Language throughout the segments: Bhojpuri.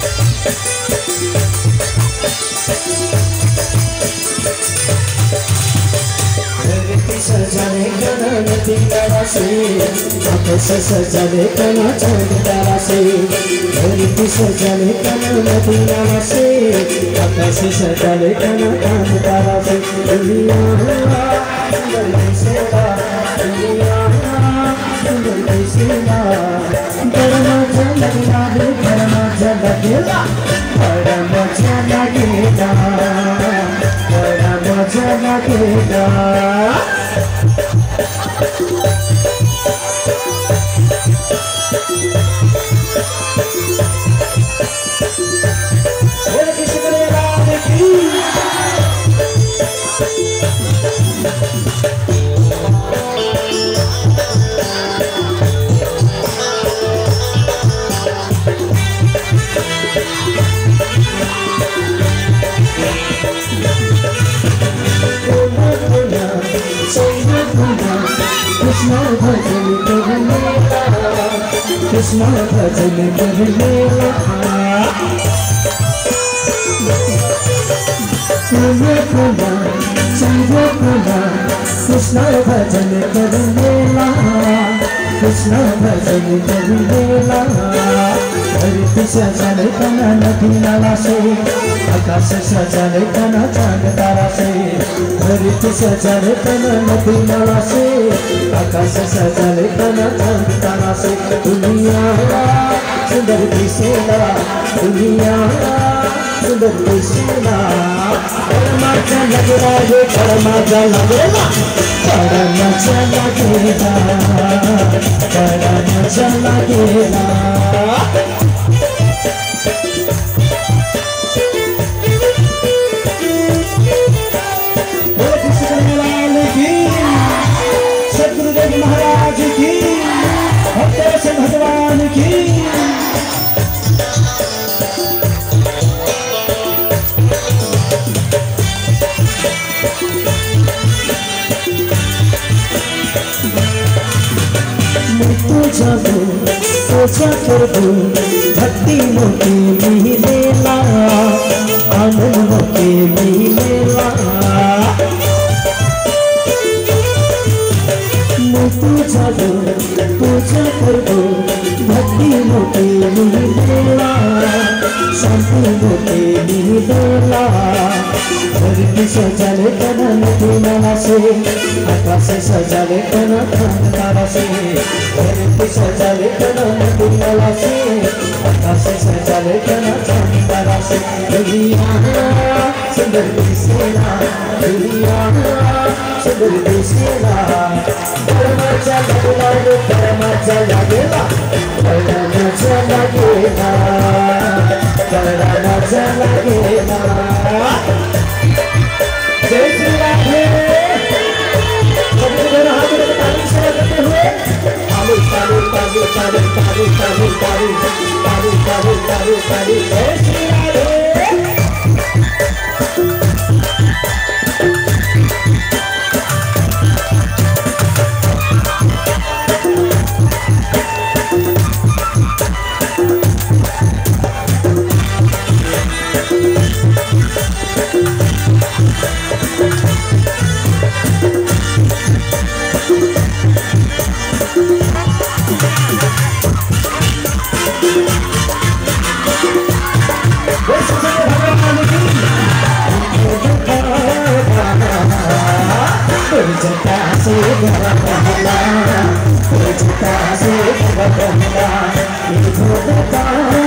धरती सजाने कना नदी तारा से आकाश सजाने कना चांद तारा से धरती सजाने कना नदी तारा से आकाश सजाने कना चांद तारा से दुनिया सुंदर कैसेला दुनिया सुंदर कैसेला बड़ा मजा लगेला रे बड़ा मजा लगेला बड़ा मजा लगेला बड़ा मजा लगेगा बोले किसी को ले राम की कृष्ण भजन करनेला कृष्ण भजन करनेला प्रिय प्रिया संग प्रिया कृष्ण भजन करनेला कृष्ण भजन करनेला धरती सजल कना नदी नाला से आकाश सजल कना चांद तारा से धरती सजल कना नदी नाला से आकाश सजल कना चांद तारा से दुनिया सुंदर दिसेला दुनिया सुंदर दिसेला परमाचा लगेला रे परमाचा लगेला परमाचा लगेला परमाचा लगेला बोलो कृष्ण कन्हैया लाल की सदगुरुदेव महाराज की भक्त से भगवान की मृत्यू जाबो पूजा करबो भक्ति मोके मिलेला आनंद मोके मिलेला मृत्यु जाबो पूजा करबो भक्ति मोके मिलेला शांति मोके मिलेला धरती सजाले कनन दिनाला से आकाश सजाले कन खान तारा से धरती सजाले कनन दिनाला से आकाश सजाले कन खान तारा से दुनिया सुंदर दिसेला दुनिया सुंदर दिसेला परमाचा लगेला रे परमाचा लगेला परमाचा लगेला परमाचा लगेला जय श्री राधे सभी दोनों हाथों को ताली से लगाते हुए ताली ताली ताली ताली ताली ताली ताली ताली ताली ताली ताली जय श्री राधे बोल सच्चे भगवान की जटा से भगवाना जटा से भगवाना जटा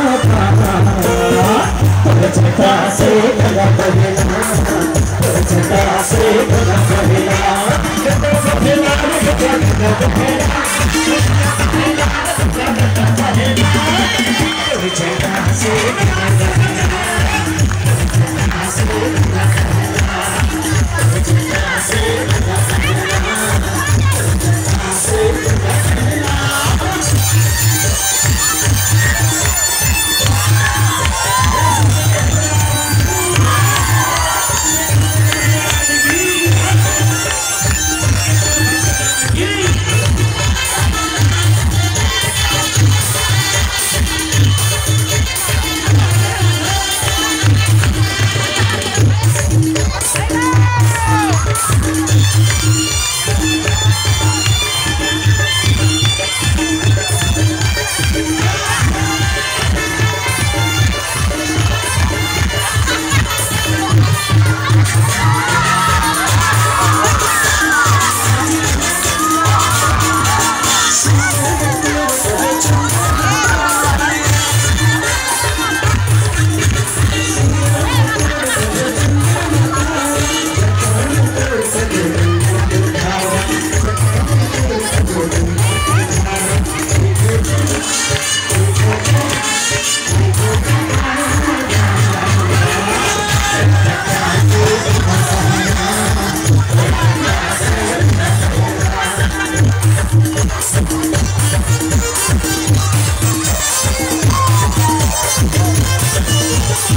से भगवाना जटा से जटा से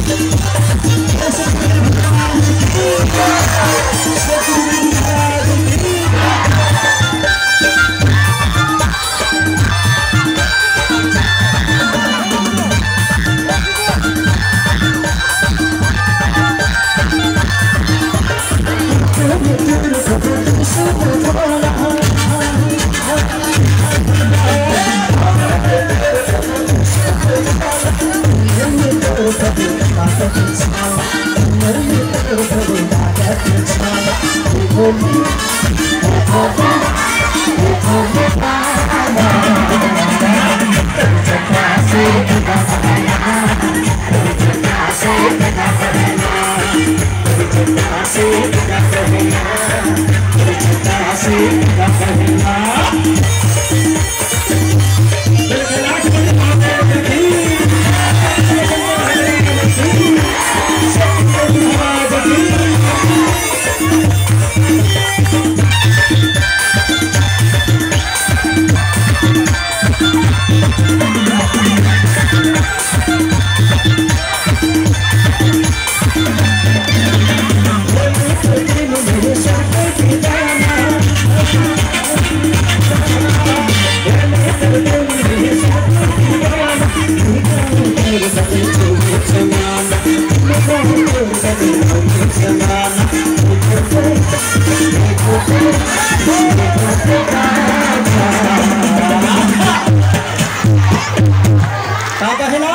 का कहला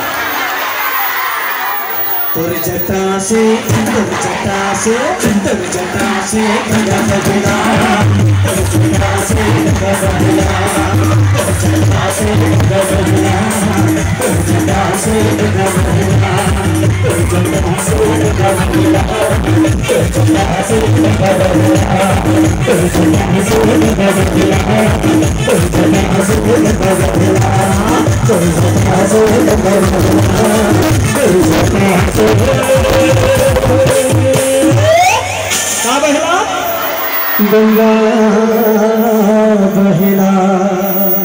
तुर जटा से तुर जटा से तुर जटा से गंगा बजना तुर जटा से गंगा बजना तुर जटा से गंगा बजना तुर जटा से गंगा बजना तुर जटा से गंगा बजना तुर जटा से गंगा बजना तुर जटा से गंगा बजना तुर जटा से गंगा बजना तुर जटा से गंगा बजना का बहला गंगा बहला